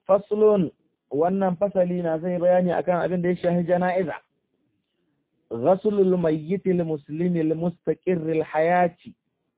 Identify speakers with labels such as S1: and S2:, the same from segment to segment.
S1: faslun wannan fasali na zai bayani akan abin da ya shahi jana'iza ghaslul mayyitil muslimil mustaqirril hayati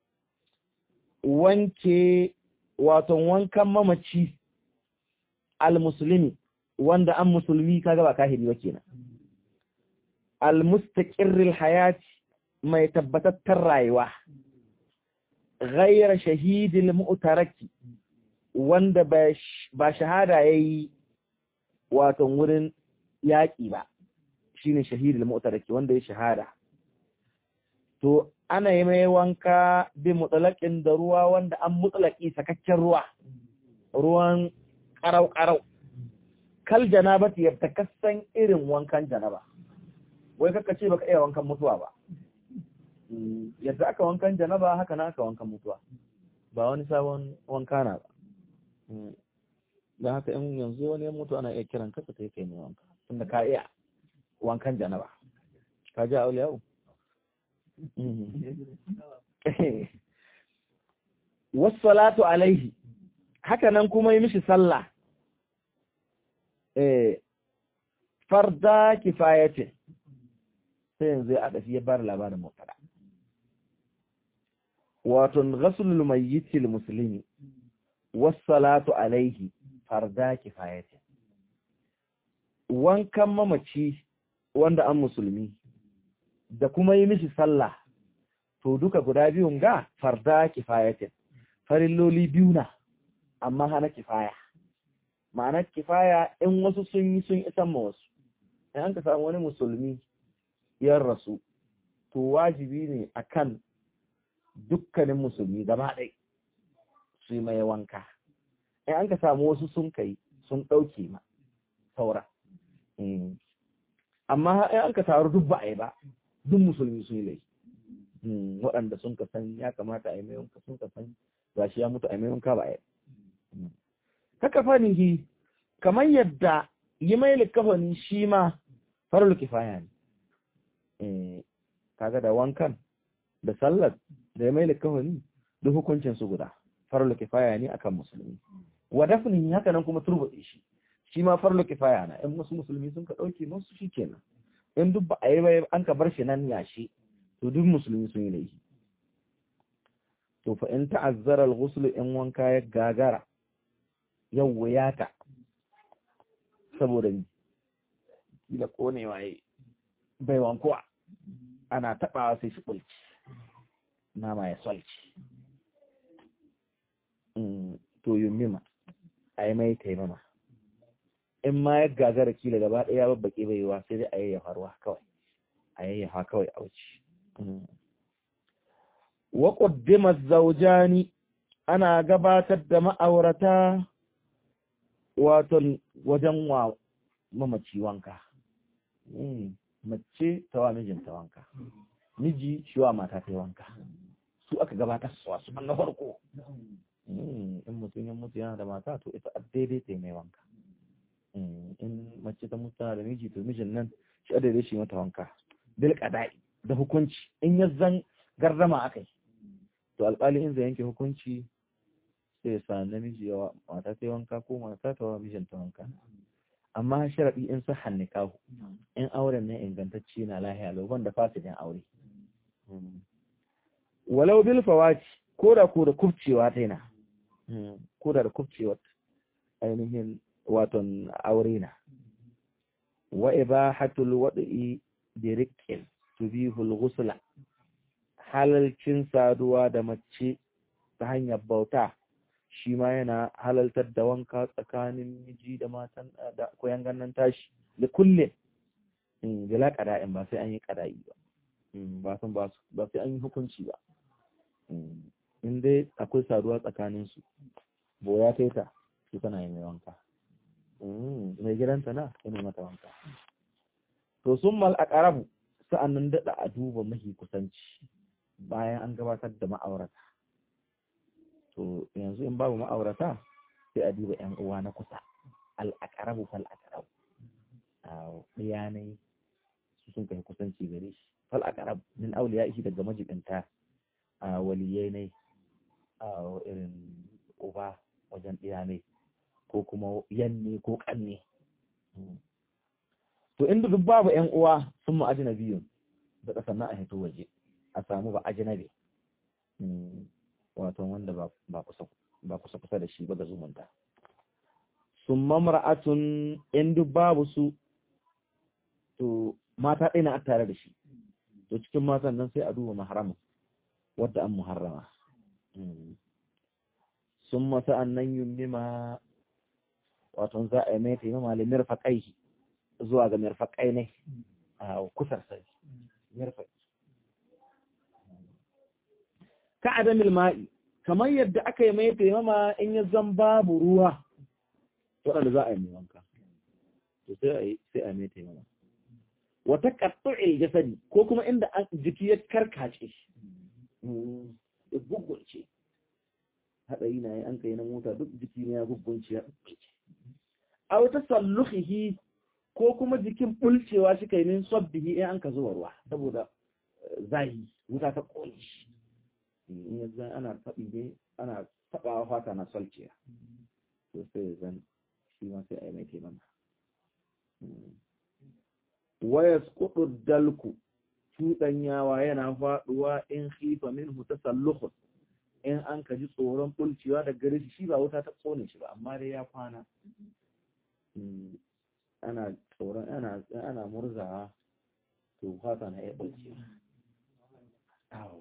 S1: wanke wato wankan mamaci al-muslimi wanda an musulmi kaga ba kahiri ba kenan al-mustaqirril hayati mai tabbatattar rayuwa ghayra shahidil mu'taraki wanda ba shahada yayi wato wurin yaƙi ba shine shahidil mu'taraki wanda ya shahada to ana yi mai wanka bi mutsalakin da ruwa wanda an mutsalaki sakakken ruwa ruwan karau-karau kal janaba ta yabta kasan irin wankan janaba wai kaka ce baka iya wankan mutuwa ba yadda aka wankan janaba haka na aka wankan mutuwa ba wani sabon wanka na ba don haka in yanzu wani ya mutu ana iya kiran kasa ta yi kai mai wanka tunda ka iya wankan janaba ka ji aure yau wassalatu alaihi haka nan kuma yi mishi sallah eh farda kifayati sai yanzu ya adafi ya bar labarin mutada wato ghaslul mayyitil muslimi wassalatu alaihi farda kifayati wankan mamaci wanda an musulmi da kuma yi mishi sallah to duka guda biyun ga farda kifayatin farilloli biyu na amma hana kifaya ma'anar kifaya in wasu sun yi sun isan ma wasu in an ka samu wani musulmi yan rasu to wajibi ne akan dukkanin musulmi gaba ɗai su yi mai wanka in an ka samu wasu sun kai sun ɗauke ma saura amma in an ka taru duk ba a yi ba duk musulmi sun yi laifi waɗanda sun ka san ya kamata a yi mai wanka sun ka san ba shi ya mutu a yi mai wanka ba a yi haka fanihi kamar yadda yi mai likafani shi ma farul kifaya ne kaga da wankan da sallar da ya mai likafani duk hukuncin su guda farul kifaya ne akan musulmi wa dafnihi haka nan kuma turbuɗe shi shi ma farul kifaya na in wasu musulmi sun ka ɗauke musu shi kenan in duk ba a yi bai an ka bar shi nan yashi to duk musulmi sun yi laifi to fa in ta'azzara al-ghusl in wanka ya gagara yau wuyata saboda ni kila konewa yi bai wankuwa ana taɓawa sai shi ɓulci nama ya solci to yi mima a yi mai taimama in ma ya gagara kila gaba ɗaya babbaƙe bai yiwa sai dai a yayyafa ruwa kawai a yayyafa kawai a wuce wa ƙuddima zaujani ana gabatar da ma'aurata waton wajen wa mamaci wanka mace tawa mijinta wanka miji shi wa mata ta wanka su aka gabatar su wasu na farko in mutum ya mutu yana da mata to ita a daidai ta mai wanka in mace ta mutu da miji to mijin nan shi a daidai shi mata wanka bil qada'i da hukunci in ya zan gardama akai to alƙali in zai yanke hukunci sai ya sa namiji yawa mata ta wanka ko mata ta wa mijin ta wanka amma sharaɗi in sa hannikahu in auren ne ingantacce na lahiya lau da fasidin aure walau bil fawaci ko da ko da kubcewa ta yana ko da da kubcewa ainihin waton aure na wa ibahatul wadi bi riqqin tubihul ghusla halalcin saduwa da mace ta hanyar bauta shi ma yana halaltar da wanka tsakanin miji da matan da koyan gannan tashi da kulle bila qada'in ba sai an yi qada'i ba ba san ba sai an yi hukunci ba in dai akwai saduwa tsakanin su boya ta ta su tana yi mai wanka mai gidanta na yana mata wanka to sun mal aqrabu sa'annan dada a duba mahi kusanci bayan an gabatar da ma'aurata to yanzu in babu ma'aurata sai a duba yan uwa na kusa al-aqrabu fal aqrabu bayanai su sun kai kusanci gare shi fal aqrab min awliya shi daga majibinta a waliyai ne a irin uba wajen ɗiya ne ko kuma yanne ko kanne to inda duk babu ƴan uwa sun mu ajnabiyun da kasan na a hito waje a samu ba ajnabi wato wanda ba kusa ba kusa kusa da shi ba ga zumunta sun mamra'atun in duk babu su to mata ɗaya na tare da shi to cikin matan nan sai a duba maharama wadda an muharrama sun masa annan yummima wato za a yi mai taimama da mirfaƙai zuwa ga mirfaƙai ne a kusar sai mirfaƙi ka adamil ma'i kamar yadda aka yi mai taimama in ya zan babu ruwa waɗanda za a yi mai wanka to sai a yi sai a mai taimama wata ƙattu'il jasadi ko kuma inda jiki ya karkace ya gugunce haɗari na yi an kai na mota duk jiki ne ya gugunce ya gugunce a wata salluhihi ko kuma jikin bulcewa shi kai min sabbihi in an ka zuwa ruwa saboda zahi wuta ta ƙone shi in ya zan ana taɓi ne ana taɓawa fata na salciya to sai zan shi ma sai a yi mai taimama waya kudu dalku cuɗanyawa yana faɗuwa in khifa minhu tasallukhun in an kaji tsoron bulcewa da gare shi ba wuta ta tsone shi ba amma dai ya kwana ana tsoron ana ana murzawa to fata na iya bulcewa awo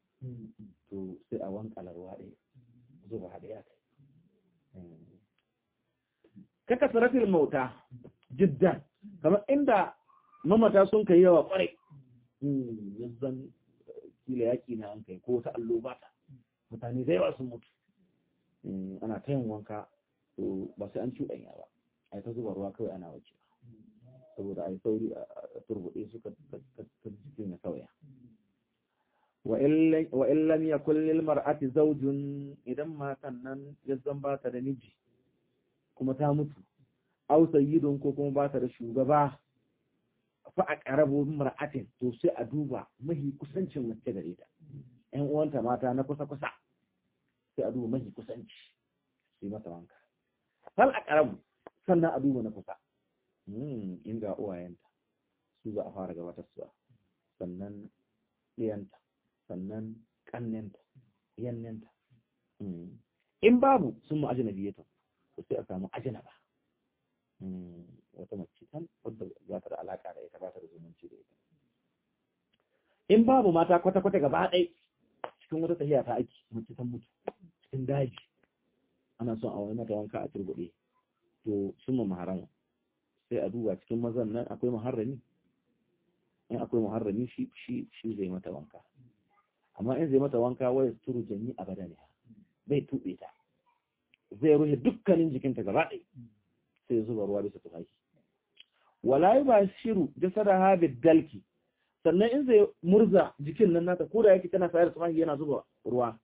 S1: to sai a wankala ruwa ɗaya zuba haɗe ya kai kaka sarafin mauta jiddan kamar inda mamata sun kai yawa kwarai yanzan kila yaki na an kai ko ta allo ba ta mutane da yawa sun mutu ana ta yin wanka to ba sai an cuɗanya ba a yi ta zuba ruwa kawai ana wace saboda a yi sauri a turbuɗe suka jikin ya sauya wa in lam yakun lil mar'ati zawjun idan matan nan yazzan ba ta da miji kuma ta mutu aw sayyidun ko kuma ba ta da shugaba fa a ƙarabo mar'atin to sai a duba mahi kusancin mace gare ta ƴan uwanta mata na kusa kusa sai a duba mahi kusanci sai mata wanka hal a ƙarabu sannan a duba na kusa in ga uwayenta su za a fara gabatar su sannan ɗiyanta sannan ƙannenta yannenta in babu sun mu ajinabiyatu to sai a samu ajinaba wata mace tan wadda za ta da alaƙa da ita ba ta da zumunci da ita in babu mata kwata-kwata gaba ɗai cikin wata tafiya ta aiki mace ta mutu cikin daji ana son a wani mata wanka a turbuɗe to sun ma maharama sai a duba cikin mazan nan akwai maharami in akwai maharami shi shi shi zai mata wanka amma in zai mata wanka waya turu jami a badani bai tuɓe ta zai rufe dukkanin jikinta gaba ɗai sai zuba ruwa bisa tufafi wala yi ba shiru jasada ha dalki sannan in zai murza jikin nan nata ko da yake tana sayar da tufafi yana zuba ruwa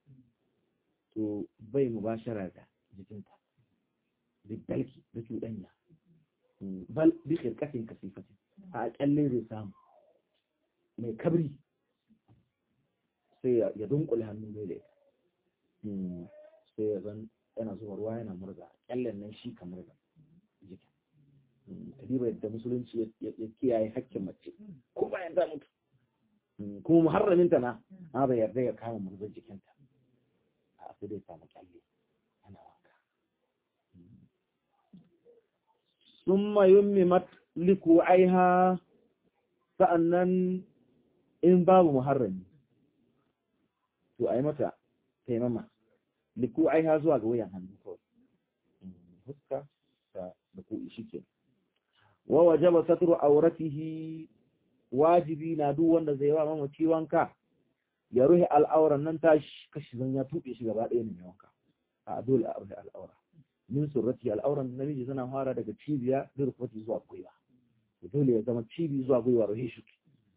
S1: to bai mubashara da jikinta dalki da cuɗanya bal bi khirqatin kasifatin a kyalle zai samu mai kabri sai ya dunkule hannu mai da sai ya zan yana zuba ruwa yana murza kyallen nan shi kamar da jikin kadiba yadda musulunci ya kiyaye hakkin mace ko bayan ta mutu kuma muharraminta na ma bai yarda ya kama murzar jikinta a sai dai samu kyalle ana wanka summa yummimat liku aiha sa'annan in babu muharrami to ai mata taimama liku aiha zuwa ga wayan hannu kawai huska da ku shi ke wa wajaba satru auratihi wajibi na duk wanda zai wa mamaci wanka ya ruhi al'auran nan tashi kashi zan ya tuɓe shi gaba ɗaya ne wanka a dole a ruhi al'aura min surrati al'auran namiji zana fara daga cibiya da rufati zuwa gwiwa dole ya zama cibi zuwa gwiwa ruhi shi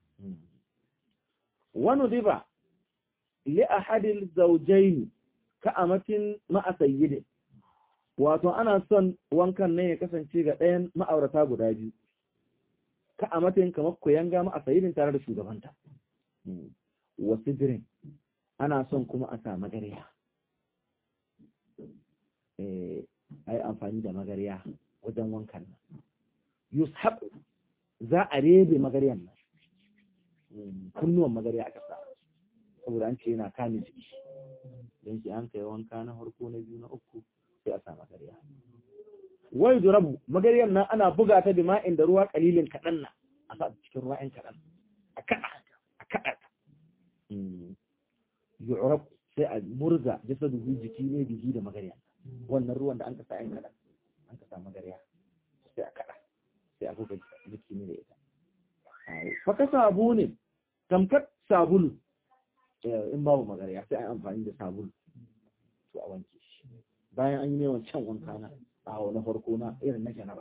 S1: wani riba li ahadil zawjaini ka amatin ma'a sayyidin wato ana son wankan nan ya kasance ga ɗayan ma'aurata guda biyu ka a matsayin kamar koyanga ma a sayidin tare da shugabanta wasu birin ana son kuma a sa magariya a yi amfani da magariya wajen wankan nan yushab za a rebe magaryan nan kunnuwan magariya a ƙasa saboda an ce yana kame jiki don shi an kai wanka na farko na biyu na uku sai a sa magariya wai durabu magaryan nan ana buga ta da ma'in da ruwa kalilin kaɗan na a sa cikin ruwa ‘yan kaɗan a kaɗa a kaɗa yu'rab sai a murza jasa dubu jiki ne biki da magarya wannan ruwan da an ka sa ‘yan kaɗan an ka sa magarya sai a kaɗa sai a buga jiki ne da ita faka sabu ne tamkar sabulu in babu magarya sai a yi amfani da sabulu to a wanke shi bayan an yi mai wancan wanka na a na farko na irin na janaba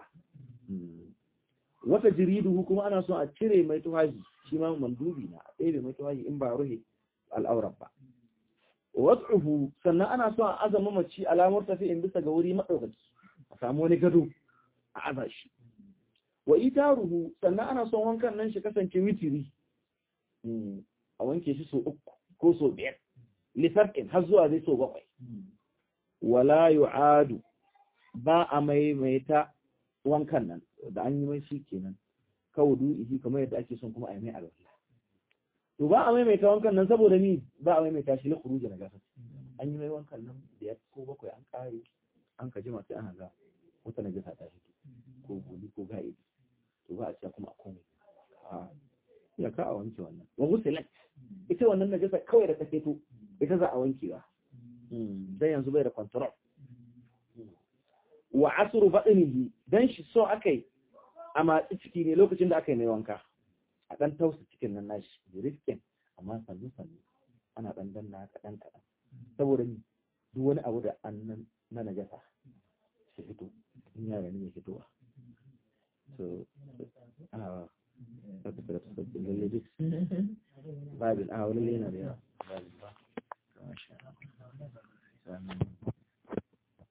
S1: wata jiridu kuma ana so a cire mai tuhaji shi ma mandubi na a tsere mai tuhaji in ba ruhe al'aurar ba watsuhu sannan ana so a azama mace alamar tafi in bisa ga wuri maɗaukaki a samu wani gado a aza shi wa itaruhu sannan ana son wankan nan shi kasance witiri a wanke shi so uku ko so biyar lisarkin har zuwa zai so bakwai wala yu'adu ba a maimaita wankan nan da an yi mai shi kenan kawo du'ihi kamar yadda ake son kuma a yi mai alwala to ba a maimaita wankan nan saboda ni ba a maimaita shi na kuruja na gasa an yi mai wankan nan da ya ko bakwai an kare an ka jima sai ana ga wata na gasa ta fito ko guli ko ga'idi to ba a ce kuma a komai ya ka a wanke wannan wa gusilat ita wannan najasa kawai da ta fito ita za a wanke ba dan yanzu bai da control wa asru badinihi dan shi so akai a matsi ciki ne lokacin da aka yi mai wanka a dan tausa cikin nan nashi riskin amma sannu sannu ana dan danna kadan kadan saboda ni duk wani abu da annan na najasa shi fito in yara ne fitowa so a ta tafi da tafi lalle duk babin a wani yana da yawa